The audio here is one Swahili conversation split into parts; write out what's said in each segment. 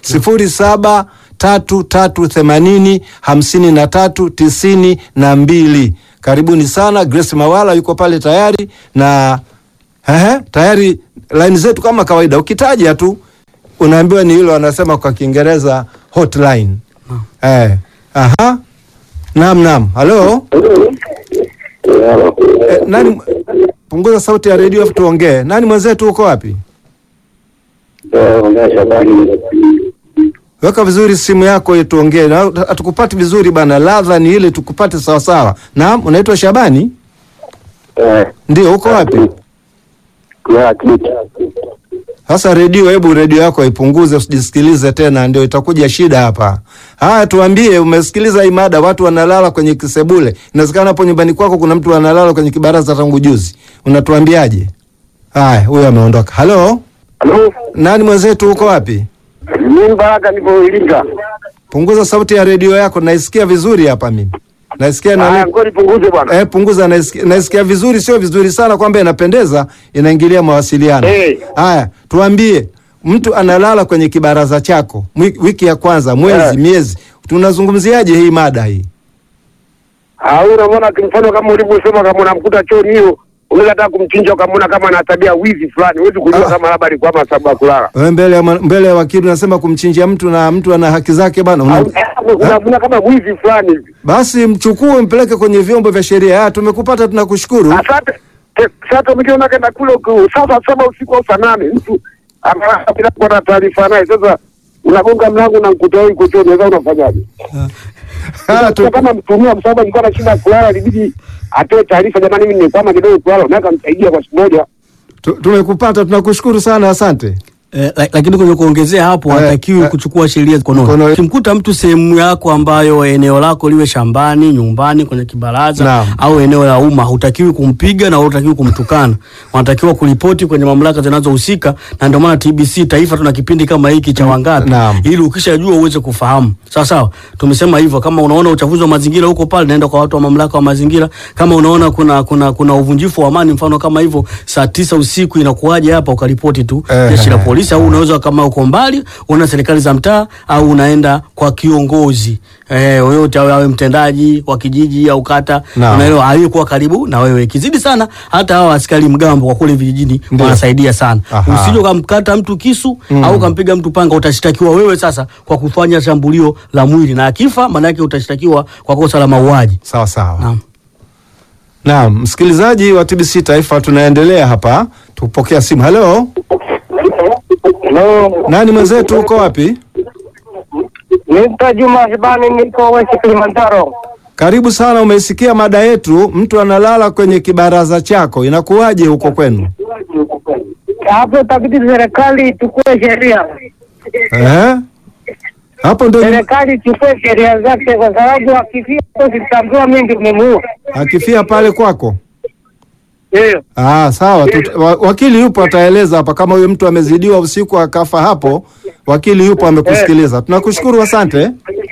sifuri saba tatu tatu themanini hamsini na tatu tisini na mbili. Karibuni sana. Grace Mawala yuko pale tayari na ehe, tayari line zetu kama kawaida, ukitaja tu unaambiwa ni hilo, wanasema kwa Kiingereza hotline. Eh, aha, naam, naam, halo eh, nani? Punguza sauti ya redio afu tuongee. Nani mwenzetu, uko wapi? Weka vizuri simu yako ili tuongee. Na hatukupati vizuri bana, ladha ni ile tukupate sawa sawa. Naam, unaitwa Shabani? Ndio, uko wapi? Sasa redio, hebu redio yako ipunguze, usijisikilize tena, ndio itakuja shida hapa. Haya, tuambie, umesikiliza hii mada, watu wanalala kwenye kisebule. Inawezekana hapo nyumbani kwako kuna mtu analala kwenye kibaraza tangu juzi, unatuambiaje? Haya, huyo ameondoka. Halo, Halo, nani mwenzetu, uko wapi? mimi Baraka nipo Iringa. Punguza sauti ya redio yako, naisikia vizuri hapa mimi. Naisikia na Haya, ngoja nipunguze bwana. Eh, punguza, naisikia, naisikia vizuri, sio vizuri sana kwamba inapendeza, inaingilia mawasiliano. Eh. Haya, tuambie, mtu analala kwenye kibaraza chako mwi- wiki ya kwanza, mwezi, Eh. miezi, tunazungumziaje hii mada hii? Ah, unamwona kimfano kama ulivyosema, kama unamkuta chooni hiyo, unaweza hata kumchinja ukamwona kama ana tabia wizi fulani, huwezi kujua Ah. kama labda alikuwa ama sababu ya kulala. Wewe mbele ya ma- mbele ya wakili unasema kumchinjia mtu na mtu ana haki zake bana. Una, Au- eh, Unamwona kama wizi fulani hivi. basi mchukue mpeleke kwenye vyombo vya sheria. Haya, tumekupata, tunakushukuru. Asante. Eh, Sasa mkiona kenda kule uku- saa saa saba usiku au saa nane mtu amelala bila kuwa na taarifa naye, sasa unagonga mlango na mkuta wewe uko chooni, sasa unafanyaje? Haya, tu- Sasa kama mtumia msaada alikuwa na shida ya kulala, ilibidi atoe taarifa, jamani, mimi nimekwama kidogo kulala, unaweza kumsaidia kwa siku moja. tu- tumekupata, tunakushukuru sana, asante. Eh, la- lakini kwenye kuongezea hapo Eh, hatakiwi eh, kuchukua sheria mkononi. mkononi. Ukimkuta mtu sehemu yako ambayo eneo lako liwe shambani, nyumbani, kwenye kibaraza Naam. au eneo la umma, hutakiwi kumpiga na hutakiwi kumtukana. Wanatakiwa kuripoti kwenye mamlaka zinazohusika, na ndio maana TBC taifa tuna kipindi kama hiki cha Wangapi, Naam. ili ukishajua uweze kufahamu. Sawa sawa, tumesema hivyo. Kama unaona uchafuzi wa mazingira huko pale, naenda kwa watu wa mamlaka wa mazingira. Kama unaona kuna kuna kuna uvunjifu wa amani, mfano kama hivyo, saa tisa usiku inakuwaje hapa, ukaripoti tu Eh. jeshi la polisi, au unaweza kama uko mbali una serikali za mtaa, au unaenda kwa kiongozi eh, yoyote awe awe mtendaji wa kijiji au kata, Naam. unaelewa, aliyekuwa karibu na wewe. Ikizidi sana, hata hawa askari mgambo kwa kule vijijini Ndio. wanasaidia sana. Aha. Usije ukamkata mtu kisu au ukampiga mtu panga, utashtakiwa wewe sasa kwa kufanya shambulio la mwili, na akifa maana yake utashtakiwa kwa kosa la mauaji. Sawa sawa. Naam. Naam, msikilizaji wa TBC Taifa, tunaendelea hapa, tupokea simu. Halo, Hello. nani mwenzetu, uko wapi? Nita Juma Shibani, niko West Kilimanjaro. Karibu sana. Umeisikia mada yetu, mtu analala kwenye kibaraza chako, inakuwaje huko kwenu? Hapo itabidi serikali ichukue sheria, Eh? Hapo ndo serikali ichukue sheria zake, kwa sababu akifia zitaambiwa mingi umemuua. akifia pale kwako. Ndio. Ah, sawa. Tut, wa, wakili yupo ataeleza hapa kama huyo mtu amezidiwa usiku akafa hapo. Wakili yupo amekusikiliza. Tunakushukuru, asante.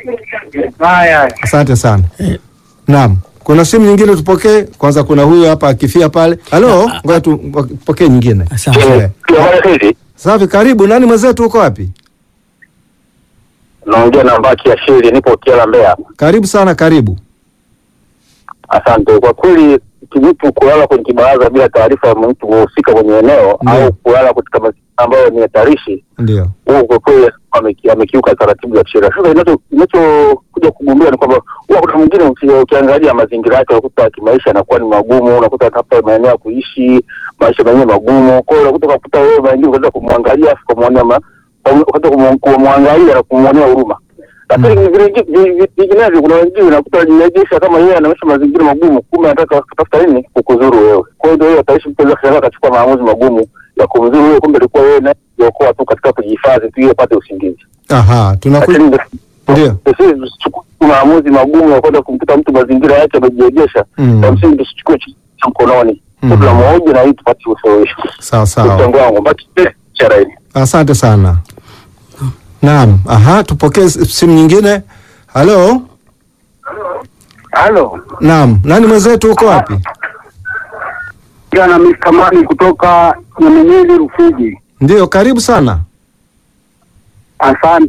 Haya. Asante sana. Naam. Kuna simu nyingine tupokee. Kwanza kuna huyu hapa akifia pale. Halo, ngoja tupokee nyingine. Asante. Eh. Safi, karibu. Nani mwenzetu uko wapi? naongea na Mbaki ya Shiri, nipo Kiala, Mbeya. Karibu sana, karibu. Asante. Kwa kweli mtu kulala kwenye kibaraza bila taarifa ya mtu kuhusika kwenye eneo Ndiyo. au kulala katika mazingira ambayo ni hatarishi, Ndio. huo kwa kweli ameki- amekiuka taratibu za kisheria. Sasa inacho- inachokuja kugundua ni kwamba huwa kuna mwingine uki- ukiangalia mazingira yake unakuta kimaisha yanakuwa ni magumu, unakuta hata maeneo ya kuishi maisha menyewe magumu. Kwa hiyo unakuta ukakuta wewe maingine ukaweza kumwangalia afu kumwonea ma- ukaweza kumu- kumwangalia na kumwonea huruma lakini vingi- vi- vi- vinginevyo kuna wengine unakuta wajinajesha kama yeye anaisha mazingira magumu, kumbe anataka kutafuta nini kukuzuru wewe. Kwa hiyo ndio hiyo ataishi mtu anaweza kushangaa akachukua maamuzi magumu ya kumzuru wewe, kumbe ilikuwa wewe naye kuokoa tu katika kujihifadhi tu ili apate usingizi. Aha, tunaku Lakini Ndio. sisi tusichukue maamuzi magumu ya kwenda kumkuta mtu mazingira yake amejiegesha, Mm. kwa msingi tusichukue cha mkononi, Mm. tunamhoji na hii tupate usuluhisho. Sawa sawa. Mchango wangu mbaki chara hili. Asante sana. Naam. Aha, tupokee s- simu nyingine. Halo. Halo. Naam. Nani mwenzetu uko wapi? Jana Mr. Mani kutoka Nyamenyeli Rufiji. Ndio, karibu sana. Asante.